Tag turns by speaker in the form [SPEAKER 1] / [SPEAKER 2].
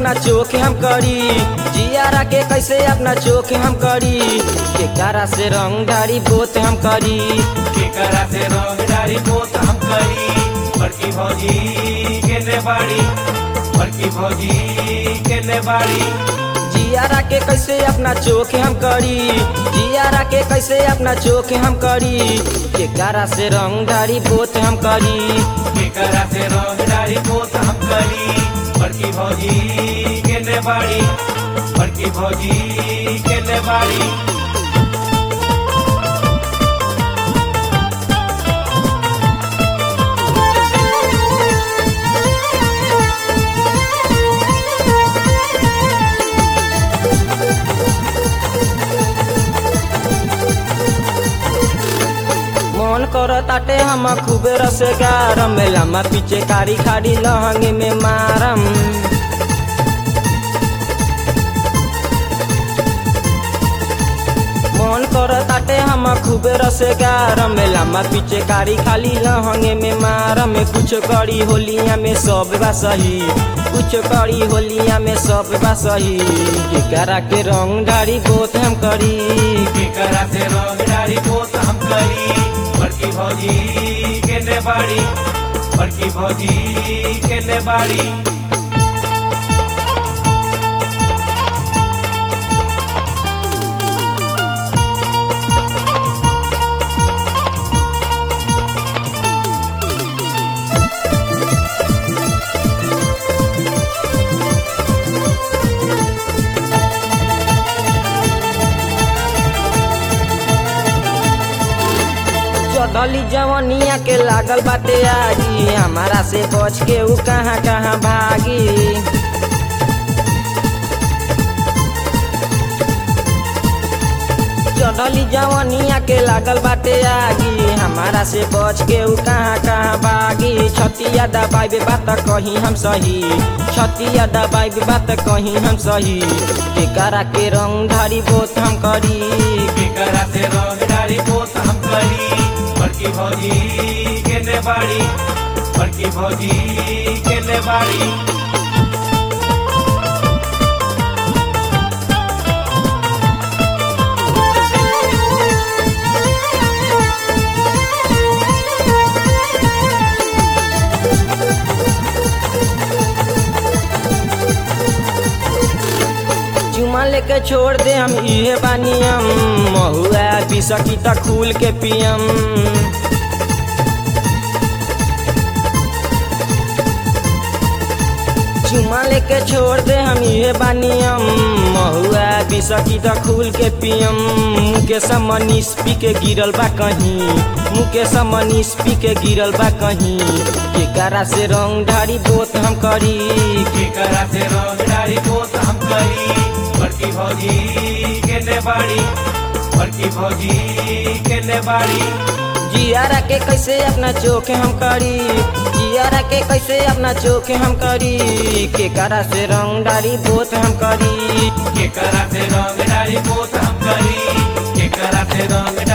[SPEAKER 1] अपना चोख हम करी जियारा के कैसे अपना चोख हम करी के कारा से रंग ढारी बोत हम करी
[SPEAKER 2] केकरा से रोगदारी पोत हम करी बड़की भौजी केने बाड़ी बड़की भौजी केने बाड़ी
[SPEAKER 1] जियारा के कैसे अपना चोख हम करी जियारा के कैसे अपना चोख हम करी के कारा से रंग ढारी बोत हम करी
[SPEAKER 2] केकरा से रोगदारी पोत हम करी बड़की भौजी केने बाड़ी बड़की भौजी केने बाड़ी
[SPEAKER 1] मन कर ताटे हम खूबे रसे गारम लम्बा पीछे कारी खाड़ी लहंगे में मारम मन कर ताटे हम खूबे रसे गारम लम्बा पीछे कारी खाली लहंगे में मारम कुछ करी होलिया में सब बा सही कुछ करी होलिया में सब बा सही केकरा के रंग ढारी बोत हम करी
[SPEAKER 2] केकरा से रोगदारी पोत हम करी बड़की भौजी केने बाड़ी बड़की भौजी केने बाड़ी
[SPEAKER 1] चढ़ली जवनिया के लागल बाटे आगी हमारा से बच के ऊ कहाँ कहाँ भागी चढ़ली जवनिया के लागल बाटे आगी हमारा से बच के ऊ कहाँ कहाँ भागी छतिया दबाई बात कहीं हम सही छतिया दबाई बात कहीं हम सही केकरा के रंग धारी बोत हम करी
[SPEAKER 2] केकरा से रोगदारी पोत हम करी बड़की भौजी केने बाड़ी बड़की भौजी केने बाड़ी
[SPEAKER 1] चुमा लेके छोड़ दे हम इहे बानियम महुआ बिसकी त खूल के पियम चुमा लेके छोड़ दे हम इहे बानियम महुआ बिसकी त खूल के पियम मुके समनीस पी के गिरल बा कहीं मुके समनीस पी के गिरल बा कहीं केकरा से रंग ढारी बोत हम करी
[SPEAKER 2] केकरा से रोगदारी पोत हम करी बड़की भौजी केने बाड़ी बड़की भौजी केने बाड़ी
[SPEAKER 1] जियारा के कैसे अपना चोखे हम करी जियारा के कैसे अपना चोखे हम करी के करा से रंग डारी बोत हम करी
[SPEAKER 2] केकरा से रोगदारी पोत हम करी केकरा से रोगदारी